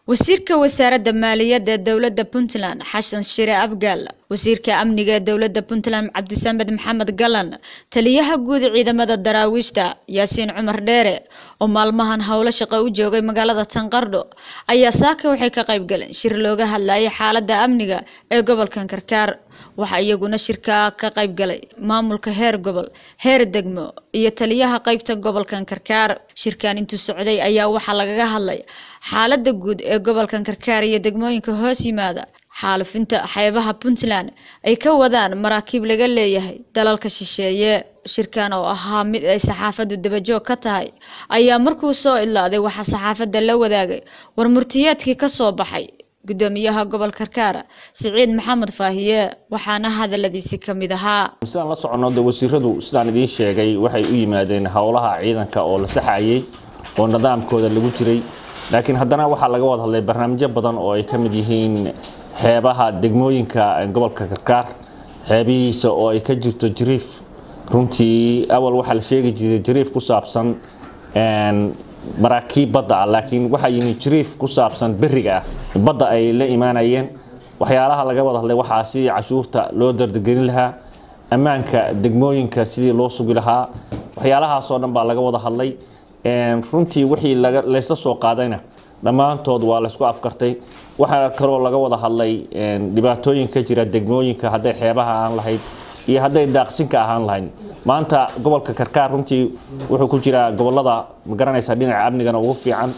wasiirka wasaaradda maaliyadda ee dowladda puntland xasan shire abgaal wasiirka amniga ee dowladda puntland cabdisamed maxamed galan taliyaha guud ciidamada daraawiishta yaasiin cumar dheere oo maalmahan howlo shaqo u joogay magaalada tanqardho ayaa saaka waxay ka qayb galeen shir looga hadlayay xaaladda amniga ee gobolkan karkaar waxaa iyaguna shirka ka qayb galay maamulka heer gobol heer degmo iyo taliyaha qeybta gobolkan karkaar shirkan intuu socday ayaa waxaa lagaga hadlay xaaladda guud ee gobolkan karkaar iyo degmooyinka hoos yimaada xaalufinta xeebaha puntland ay ka wadaan maraakiib laga leeyahay dalalka shisheeye shirkan oo ahaa mid ay saxaafaddu dabajoog ka tahay ayaa markuu soo idlaaday waxaa saxaafadda la wadaagay warmurtiyeedkii ka soo baxay gudoomiyaha gobol karkaar siciid maxamed faahiye waxaana hadaladiisi ka mid ahaa sidaan la soconno de wasiiradu sidaan idiin sheegay waxay u yimaadeen howlaha ciidanka oo la saxayay oo nidaamkooda lagu jiray laakiin haddana waxaa laga wada hadlay barnaamijyo badan oo ay ka mid yihiin xeebaha degmooyinka gobolka karkaar xeebihiisa oo ay ka jirto jiriif runtii awal waxaa la sheegi jiray jiriif ku saabsan maraakiib badda ah laakiin waxaa yimi jiriif ku saabsan beriga ah badda ay la imaanayeen waxyaalaha laga wada hadlay waxaa sidii cashuurta loo dardagelin lahaa ammaanka degmooyinka sidii loo sugi lahaa waxyaalahaasoo dhan baa laga wada hadlay runtii wixii laysla soo qaadayna dhammaantood waa laysku afkartay waxaa kaloo laga wada hadlay dhibaatooyin ka jira degmooyinka hadday xeebaha aan lahayd iyo hadday daaqsinka ahaan lahayd maanta gobolka karkaar runtii wuxuu ku jiraa gobolada magaranaysa dhinaca amnigana ugu fiican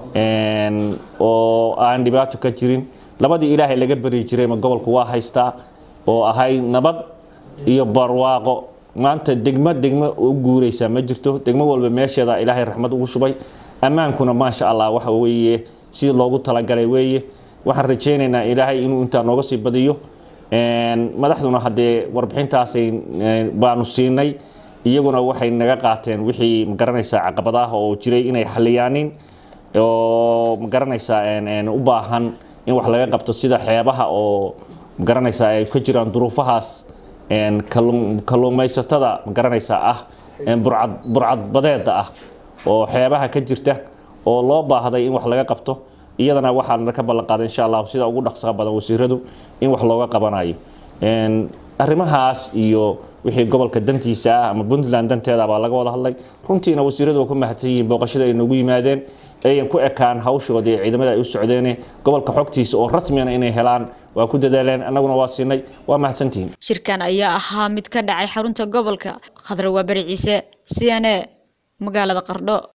oo aan dhibaato ka jirin labadii ilaahay laga beri jirayma gobolku waa haystaa oo ahay nabad iyo barwaaqo maanta degmo degmo u guureysa ma jirto degmo walba meesheeda ilaahay raxmad ugu shubay ammaankuna maasha allah waxa weeye sidii loogu talagalay weeye waxaan rajaynaynaa ilaahay inuu intaa nooga sii badiyo madaxduna haddee warbixintaasay baanu siinay iyaguna waxay naga qaateen wixii magaranaysaa caqabadaah oo jiray inay xaliyaanin oo magaranaysaa u baahan in wax laga qabto sida xeebaha oo magaranaysaa ay ka jiraan duruufahaas kalluumaysatada magaranaysaa ah burcadbadeeda ah oo xeebaha ka jirta oo loo baahday in wax laga qabto iyadana waxaan ka ballan qaaday insha allah sida ugu dhaqsaha badan wasiiradu in wax looga qabanayo arrimahaas iyo wixii gobolka dantiisa ah ama puntland danteeda baa laga wada hadlay runtiina wasiiradu waa ku mahadsan yihiin booqashada ay noogu yimaadeen ayan ku ekaan hawshoodii ciidamada ay u socdeene gobolka xogtiisa oo rasmiyana inay helaan waa ku dadaaleen annaguna waa siinay waa mahadsantihiin shirkan ayaa ahaa mid ka dhacay xarunta gobolka khadra waa beri ciise c n a magaalada qardho